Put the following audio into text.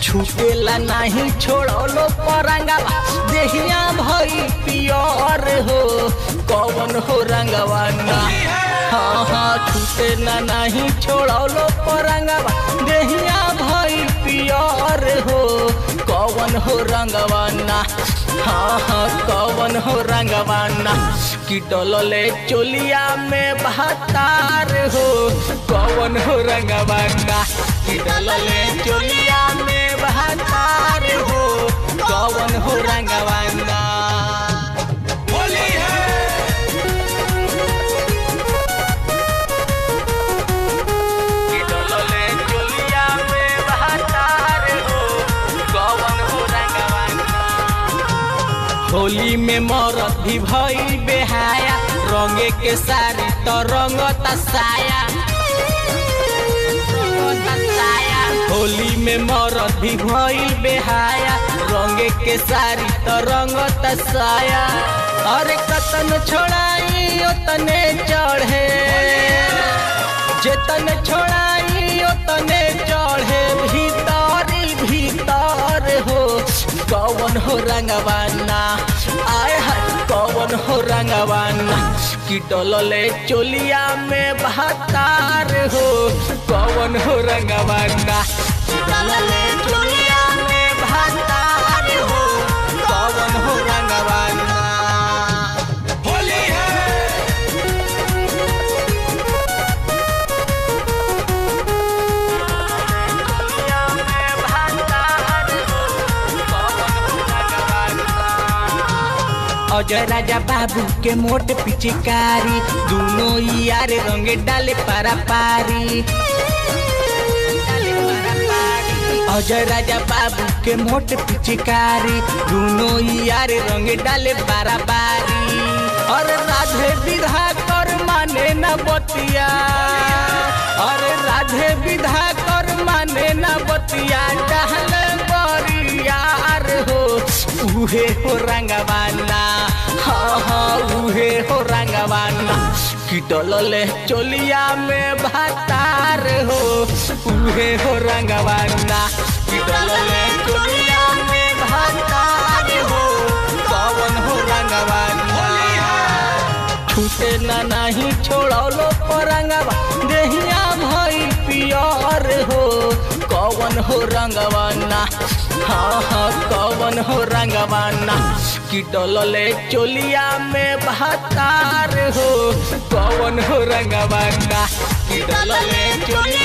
छूटेला नहीं छोड़लो परंगवा देहिया भई पियर हो कौन हो रंगवा ना हाँ हाँ छूटे ना नहीं छोड़लो परंगवा देहिया भई पियर हो कौन हो रंगवा ना हाँ हाँ कौन हो रंगवा ना कि डोलले चोलिया में बहतार हो कौन हो रंगवा ना कि डोलले चोलिया में बहतार हो कौन हो रंगवा ना होली है कि डोलले चोलिया में बहतार हो कौन हो रंगवा ना होली में मरद भी भई बेहाया रंगे के सारी तो रंगता साया रंगता साया। होली में मरद भी भई बेहाया रंगे के सारी तो रंगता साया अरे कतन छोड़ाई ओतने चढ़े जेतन छोड़ाई ओतने चढ़े भीतर भीतर हो कौन हो रंगवाना आय हाय कौन हो रंगवाना कि डोलले चोलिया में बहतार हो कौन हो रंगवाना कि डोलले चोलिया में बहतार हो कौन हो रंगवाना होली है अजय राजा बाबू के मोट पिचकारी दोनों यार रंगे डाले पारा पारी अजय राजा बाबू के मोट पिचकारी दोनों यार रंगे डाले पारा पारी और राधे विधा कर माने न बतिया और राधे विधा कर माने न बतिया डहल बरियार हो उहे हो रंगवाना हाँ हाँ उहे हो रंगवाना कि डोलले चोलिया में भातार हो उहे हो रंगवाना कि डोलले चोलिया में भातार हो कौन हो रंगवाना छूटे ना नहीं छोड़लो परंगवा देहिया भई पियर हो कौन हो रंगवाना हाँ हाँ कौन हो रंगवाना कि डोलले चोलिया में बहतार हो कौन हो रंगवाना कि डोलले चोलिया